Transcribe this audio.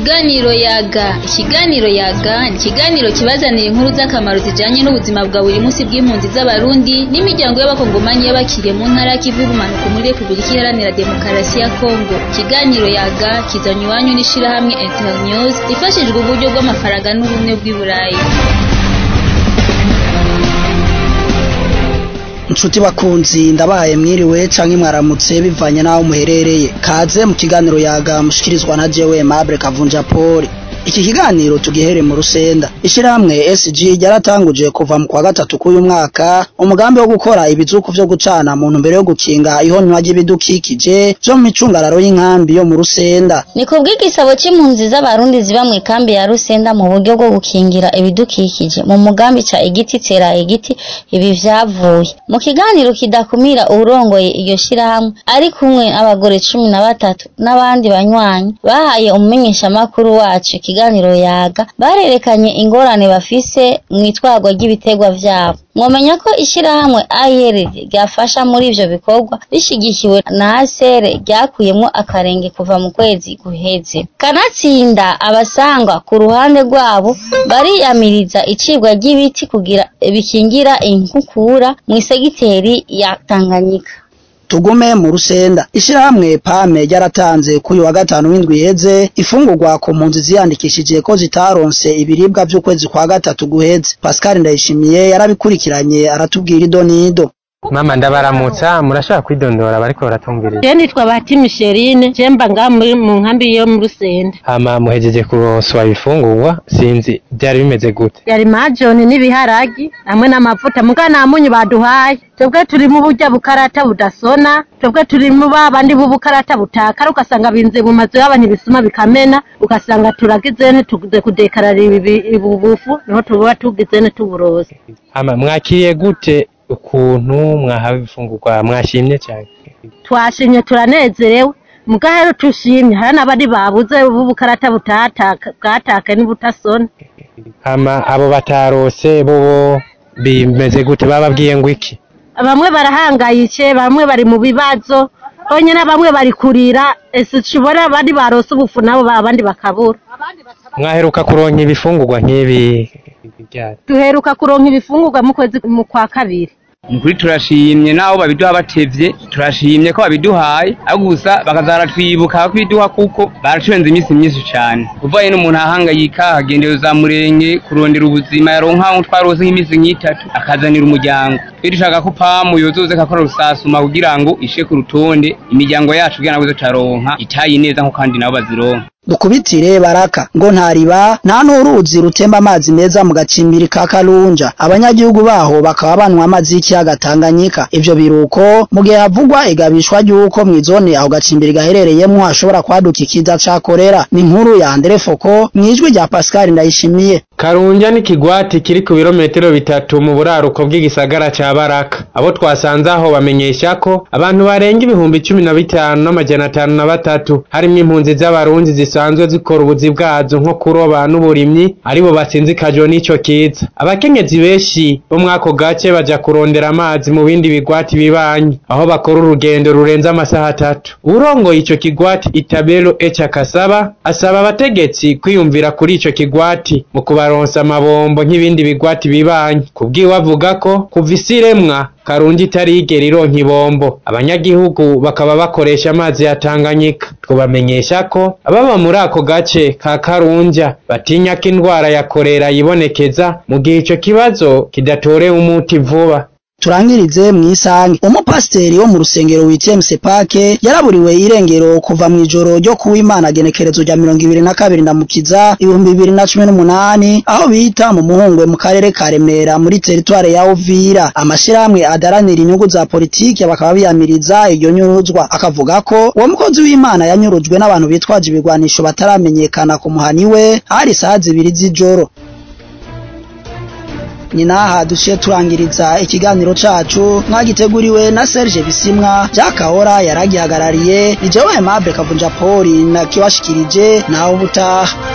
Ikiganiro yaga ikiganiro yaga ni ikiganiro kibazanira inkuru z'akamaro zijanye n'ubuzima bwa buri munsi bw'impunzi z'abarundi n'imiryango y'abakongomanyi y'abakiriye mu ntara y'ikivu y'ubumanuko muri repubulika iharanira demokarasi ya kongo ikiganiro yaga kizanye iwanyu n'ishirahamwe internews rifashijwe uburyo bw'amafaranga n'ubumwe bw'i burayi Nshuti bakunzi ndabahaye mwiriwe canke mwaramutse bivanye naho muherereye kaze mu kiganiro yaga mushikirizwa na jewe Mable Kavunja Paul iki kiganiro tugihere mu rusenda ishirahamwe SG ryaratanguje kuva mu kwa gatatu k'uyu mwaka umugambi wo gukora ibizuku vyo gucana mu ntumbero yo gukinga ihonywa ry'ibidukikije vyo mu micungararo y'inkambi yo mu rusenda ni kubw'igisabo c'impunzi z'abarundi ziba mw'ikambi ya rusenda mu buryo bwo gukingira ibidukikije mu mugambi ca igiti tera igiti ibi vyavuye mu kiganiro kidakumira uwurongoye iryo shirahamwe ari kumwe n'abagore cumi na batatu n'abandi banywanyi bahaye umumenyeshamakuru wacu ikiganiro yaga barerekanye ingorane bafise mw'itwarwa ry'ibiterwa vyabo mwomenya ko ishirahamwe AYR ryafasha muri ivyo bikorwa rishigikiwe na ASR ryakuyemwo akarenge kuva mu kwezi guheze kanatsinda abasangwa ku ruhande rwabo bariyamiriza icibwa ry'ibiti kugira bikingira inkukura mw'isegiteri ya Tanganyika tugume mu rusenda ishirahamwe pame ryaratanze kuri wa gatanu w'indwi iheze ifungurwa ku mpunzi ziyandikishije ko zitaronse ibiribwa vy'ukwezi kwa gatatu guheze Pascal Ndayishimiye yarabikurikiranye aratubwira ido n'ido mama ndabaramutsa murashaka kwidondora bariko baratumviriza je nitwa Bahati Micheline je mba nga muri mu nkambi yo mu Rusenda hama muhejeje kuronswa ibifungurwa sinzi byari bimeze gute yari majoni n'ibiharagi hamwe n'amavuta muga nta munyu baduhaye twebwe turi mu burya bukarata budasona twebwe turi mu babandi b'ubukarata butakara ugasanga binze mu mazu y'abantu ibisuma bikamena ugasanga turagize ntituze kudekarara ibi bufu niho tuba tugize ntituburoze hama mwakiriye gute ukuntu mwahawe ibifungurwa mwashimye cyane twashimye turanezerewe mugahero tushimye hari n'abandi babuze b'ubukarata butataka bwataka n'ubutasona hama abo batarose bo bimeze gute bababwiye ngo iki bamwe barahangayitse bamwe bari mu bibazo honyine bamwe bari kurira ese tubona abandi barose ubufu nabo abandi bakabura mwaheruka kuronka ibifungurwa nk'ibi ryari duheruka kuronka ibifungurwa mu kwezi mu kwa kabiri Nukuri turashimye naho babiduha batevye turashimye ko babiduhaye ariko gusa bakazara twibuka kwiduha kuko baracurenze iminsi myinshi cane uvaye n'umuntu ahangayika agendera za murenge kurondera ubuzima yaronka twarose nk'iminsi nk'itatu akazanira umuryango twe dushaka ko pamu yozoze kakora rusasuma kugira ngo ishe ku rutonde imiryango yacu kugira ngo taronka itayi neza nko kandi nabo bazironka dukubitire baraka ngo ntariba nta n'uruzi rutemba amazi meza mu gacimbiri ka Karunja abanyagihugu baho bakaba banwa amazi y'ikiyaga Tanganyika ivyo biruko mu gihe havugwa igabishwa ry'uko mw'izone aho gacimbiri gaherereyemwo hashobora kwaduka ikiza ca korera ni inkuru ya Andre Foko mwijwi rya Pascal Ndayishimiye Karunja ni kigwati kiri ku birometero bitatu mu buraruko bw'igisagara ca Baraka abo twasanze aho bamenyesha ko abantu barenga ibihumbi cumi na bitanu n'amajana atanu na batatu harimwo impunzi z'abarundi zisanzwe zikora ubuzi bwazo nko kuroba n'uburimyi aribo basinzikajwe n'ico kiza abakenyezi benshi bo mwako gace baja kurondera amazi mu bindi bigwati bibanyi aho bakora urugendo rurenze amasaha atatu urongoye ico kigwati Itabelo Echa Kasaba asaba abategetsi kwiyumvira kuri ico kigwati mu kubaronsa amabombo nk'ibindi bigwati bibanyi kubwiwe avuga ko kuva isi iremwa Karunji itarigera ironka ibombo abanyagihugu bakaba bakoresha amazi ya Tanganyika twubamenyesha ko ababa muri ako gace ka Karunja batinya ko indwara ya korera yibonekeza mu gihe ico kibazo kidatorewe umuti vuba turangirize mwisange umupasiteri wo mu rusengero witiye Msepake yaraburiwe irengero kuva mu ijoro ryo kuwimana genekerezo rya mirongo ibiri na kabiri ndamukiza ibihumbi bibiri na cumi n'umunani aho bita mu muhungwe mu karere ka Remera muri teritware ya Uvira amashirahamwe adaranira inyungu za politike bakaba biyamiriza iryo nyuruzwa akavuga ko uwo mukozi w'Imana yanyurujwe n'abantu bitwaje ibigwanisho bataramenyekana ku muhani we hari saa zibiri z'ijoro nyinaha duciye turangiriza ikiganiro cacu mwagiteguriwe na Serge Bisimwa Jakahora yaragihagarariye ni jewe Aimable Kavunja Paul na kiwashikirije naho ubutaha